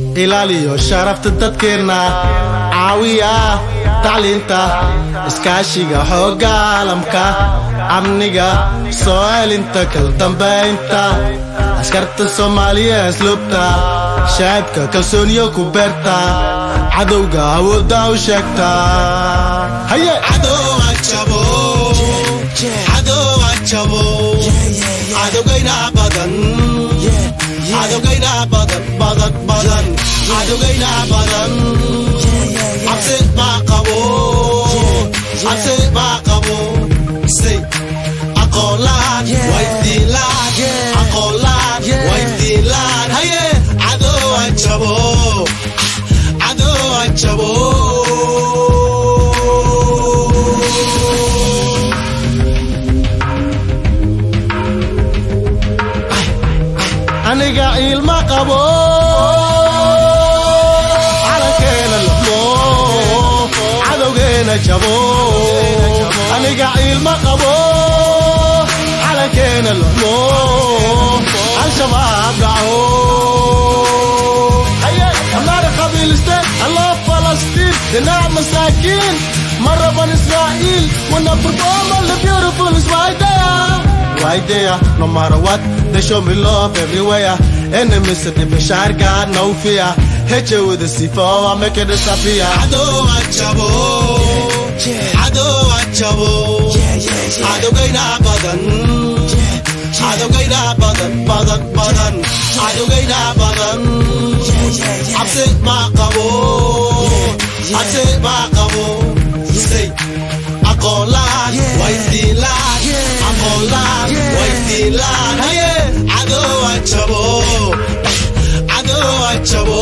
ilaaliyo sharafta dadkeenna caawiya tacliinta iskaashiga xoogga caalamka amniga soo celinta kaldambaynta askarta soomaaliya asluubta shacabka kalsooniyo ku beerta cadowga awoodda u sheegta haye cadowa jabo cadowa jabo cadowgayna badan cadowgayna badan badan badan cadowgayna badan cabsi baa qabo cabsi baa qabo say aqoonlaan waydiilaan aqoonlaan waydiilaan haye cadowa jabo cadowa jabo aniga ilma qabo calankeena luxmo cadowgeena jabo aniga ilma qabo calankeena luxmo al-shabaab dhaco amaara qabiiliste allah falastiin dhinac masaakiin maraban israa'iil wanna perform all the beautiful is right there right there no matter what they show me love everywhere enemies at the bashar god no fear hit you with a c4 I make it disappear ado achabo ado achabo ado gaina badan ado gaina badan badan badan ado gaina badan abse ma qabo abse ma qabo say aqoonlaan waydiilaan aqoonlaan waydiilaan haye cadowa jabo cadowa jabo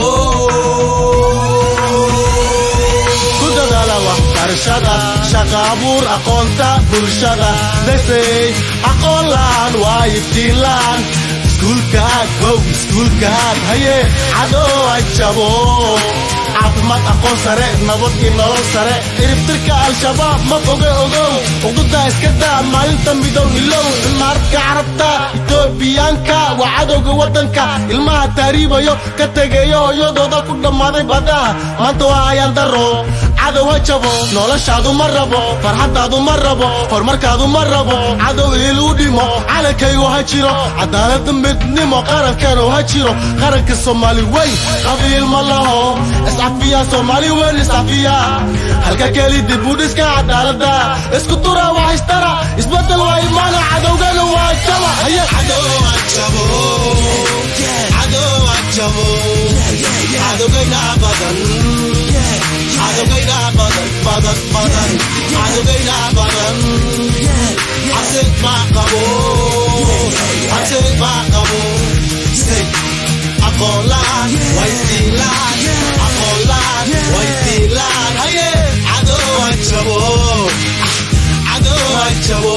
ku dadaala waxbarashada shaqa abuur aqoonta bulshada lesey aqoonlaan waayibdiilaan iskuulkaad gow iskuulkaad haye cadowa jabo caafimaad aqoon sare nabad iyo nolol sare iribtirka al-shabaab ma foge ogow uqudaa iska daa maalinta midow ilow imaaradka carabta etoobiyaanka waa cadowga waddanka ilmaha taariibayo ka tegayo hooyadooda ku dhammaaday badaha maanta waa ayaan daro cadow ha jabo noloshaadu ma rabo farxaddaadu ma rabo horumarkaadu ma rabo cadow iiluu dhimo calankaygu ha jiro cadaalada midnimo qarankeenu ha jiro qaranka soomaali weyn qabiil ma laho iscafiya soomaali weyn iscafiya halka keli dib u dhiska cadaalada isku dura waa haystara isbedel waa imaana cadowgana waa jaba haye cadowa jabo cadowa jabo cadowgayna badan cadowgayna badan badan badan cadowgayna badan cabsi baa qabo cabsi baa qabo say aqoonlaan waydiilaan aqoonlaan waydiilaan haye cadowa jabo cadowa jabo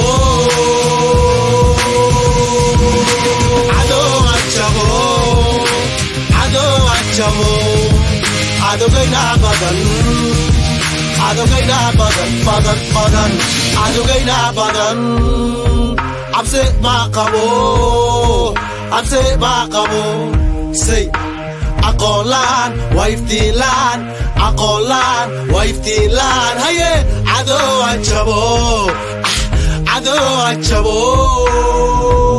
cadowa jabo cadowa jabo cadowgayna badan cadowgayna badan badan badan cadowgayna badan cabsi baa qabo cabsi baa qabo say aqoonlaan wayftiilaan aqoonlaan wayftiilaan haye cadowa jabo cadowa jabo